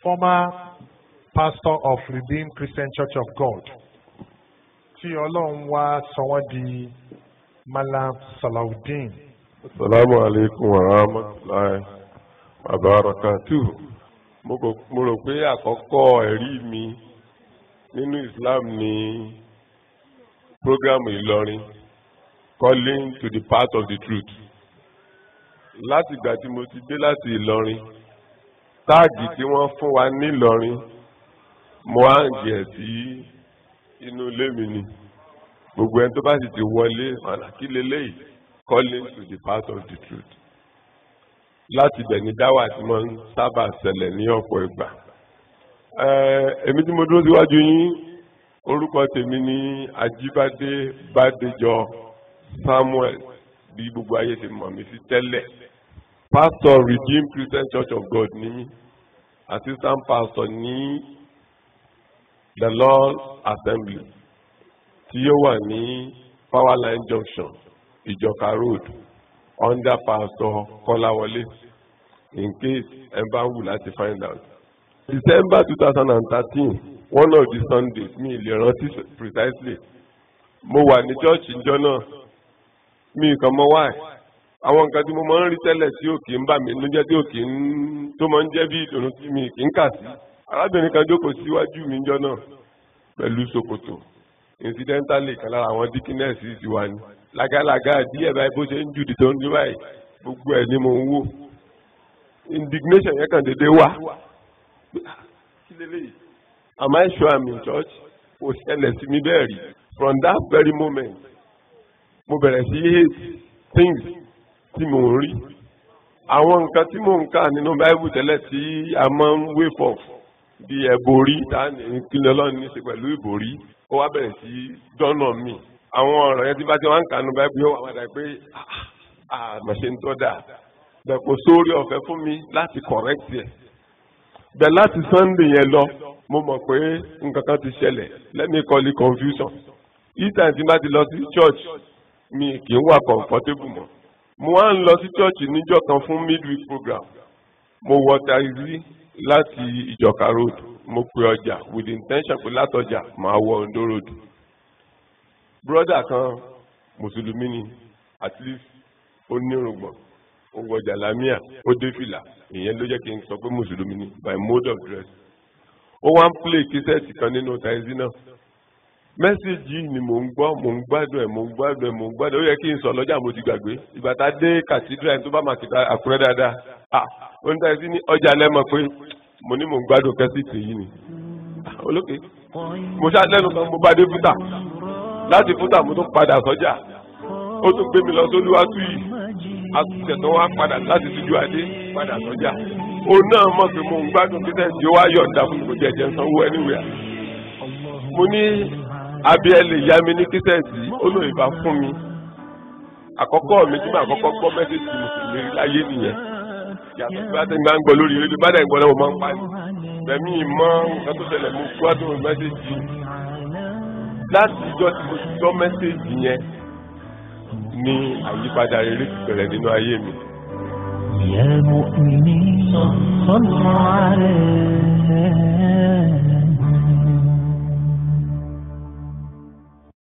former pastor of Redeemed Christian Church of God tí ọlọ́run wá sọ wọ́n di Malam Salaudeen. Assalamu alaikum wa rahmatullahi wa barakatuh. Mo kò- mo rò pé àkọ́kọ́ ẹ̀rí mi nínú Islam ni prógrámù Ìlọrin calling to the path of the truth. Láti ìgbà tí mo ti dé láti Ìlọrin, táàgì tí wọ́n fún wa ní Ìlọrin, mo á ń jẹ̀ sí inú ilé mi ni. Gbogbo ẹni tó bá sì ti wọlé, ọ̀nà kí leléyìí calling to the path of the truth. Láti bẹ̀ ní dáwà tí wọ́n ń sábà ṣẹlẹ̀ ní ọ̀pọ̀ ìgbà. Ẹ, Èmi tí mo dúró síwájú yín, orúkọ tèmi ní Ajíbádé Bádéjọ Samuel bí gbogbo ayé ti mọ̀ mí sí tẹ́lẹ̀. Pastor Redeemed Christian Church of God ní mí. Assistant pastor ní The Lord Assembly tí ó wà ní Powerline Junction ìjọka road under pastor kọ́láwọlé in case ẹ bá wù láti find out. december two thousand and thirteen one of the sundays mi lè rántí precisely mo wà ní church ìjọ náà mi nǹkan mọ wáì àwọn nǹkan tí mo máa ń rí tẹ́lẹ̀ tí ò kì í bà mí nínú jẹ́ tí ò kì í tó máa ń jẹ́ bí ìdùnnú tí mi kì í kà sí arábìnrin kan jókòó síwájú mi ìjọ náà pẹ̀lú ṣòkòtò incidentally kan lára àwọn dickiness ti wà ní làgàlàgà díẹ̀ báyìí bó ṣe ń jùdì tó ń dún báyìí gbogbo ẹ̀ ni mo ń wò indignation yẹn kàn déédéé wá kí leléyìí am I sure I'm in church kò ṣẹlẹ̀ sí mi bẹ́ẹ̀ rí from that very moment mo bẹ̀rẹ̀ sí hate things tí mo ń rí àwọn nǹkan tí mo ń kà nínú bible tẹ́lẹ̀ tí a máa ń wave off bí ẹ̀bòrí tá a ní kíni ọlọ́run ní í ṣe pẹ̀lú ìbòrí ó wá bẹ̀rẹ̀ sí dọ́nà mi àwọn ọ̀rọ̀ yẹn tí bá ti wá ń kà nínú bible yóò wà wá dà pé àmọ̀ṣe ń tọ́ da bẹ̀ kò sórí ọ̀fẹ́ fún mi láti correct ẹ̀ bẹ̀ láti sunday yẹn lọ mo mọ̀ pé nǹkan kan ti ṣẹlẹ̀ let me call it confusion each time tí n bá ti lọ sí church mi kì í wà comfortable mọ́ mo wá ń lọ sí church níjọ́ kan fún midweek program mo wọ taxi láti ìjọka road mo pe ọjà with the intention pé látọjà máa wọ ondo road broda kan mùsùlùmí ni at least ó nírùngbọ̀n ó wọ jàlámíà ó dé fìlà ìyẹn ló jẹ́ kí n sọ pé mùsùlùmí ni by mode of dress ó wá ń play kíṣẹ́ẹ̀tì kan nínú taxi náà mẹ́sẹ̀gì ni mò ń gbọ́ mò ń gbádùn ẹ̀ mò ń gbádùn ẹ̀ mò ń gbádùn ẹ̀ ó yẹ kí n sọ lọ́jà mo ti gbàgbé ìgbà tá a dé cathedral tó bá máa kìta àkúrẹ́ dáadáa ah ó ń tẹ́sí ní ọjà lẹ́mọ̀ pé mo ní mò ń gbádùn kẹ́sìtì yìí ni Ah, olókè mo ṣáà lẹ́nu kan mo bá dé fúta láti fúta mo tún padà sọ́jà ó tún gbé mi lọ sólúwàtú yìí àtúnṣe tó wá padà láti tújú adé padà sọ́jà òun náà mọ̀ pé mo ń gbádùn kẹ́sìtì ó wá yọ̀ǹda fún mi kò jẹ́jẹ́ sanwó anywhere mo ní abiẹ́lẹ̀ ìyá mi ní kíṣẹ́ẹ̀tì olóyìnbá fún mi àkọ́kọ́ mi tí mo àkọ́kọ́ gbọ́ mẹ́sẹ̀jì mùsùlùmí láyé nìyẹn yàtọ̀ bí wọ́n ti máa ń gbọ́ lórí rédíò bá dẹ̀ ń gbọ́ lọ́wọ́ máa ń pa ní bẹ̀mí ìmọ̀ nǹkan tó ṣẹlẹ̀ mo gbádùn mẹ́sẹ̀jì láti ìjọ tí mo ti gbọ́ mẹ́sẹ̀jì yẹn ní àyípadà rere ti bẹ̀rẹ̀ nínú ayé mi. يا مؤمنين صلوا عليه